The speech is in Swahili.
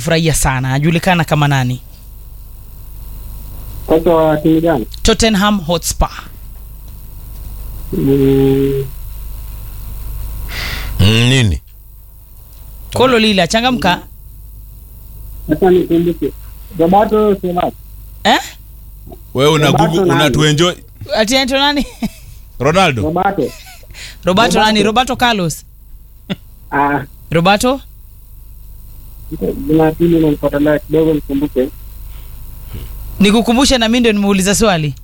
kufurahia sana ajulikana kama nani Kocha wa timu gani? tottenham hotspur Mm, Mm, nini? kolo lile achangamka Sasa nikumbuke. Roberto Solar. eh? wewe una Roberto Google nani? unatuenjoy ati anaitwa nani ronaldo Roberto. roberto Roberto. nani roberto carlos Ah, roberto jina pili namfuatilia kidogo nikumbuke. nikukumbushe na mi ndio nimeuliza swali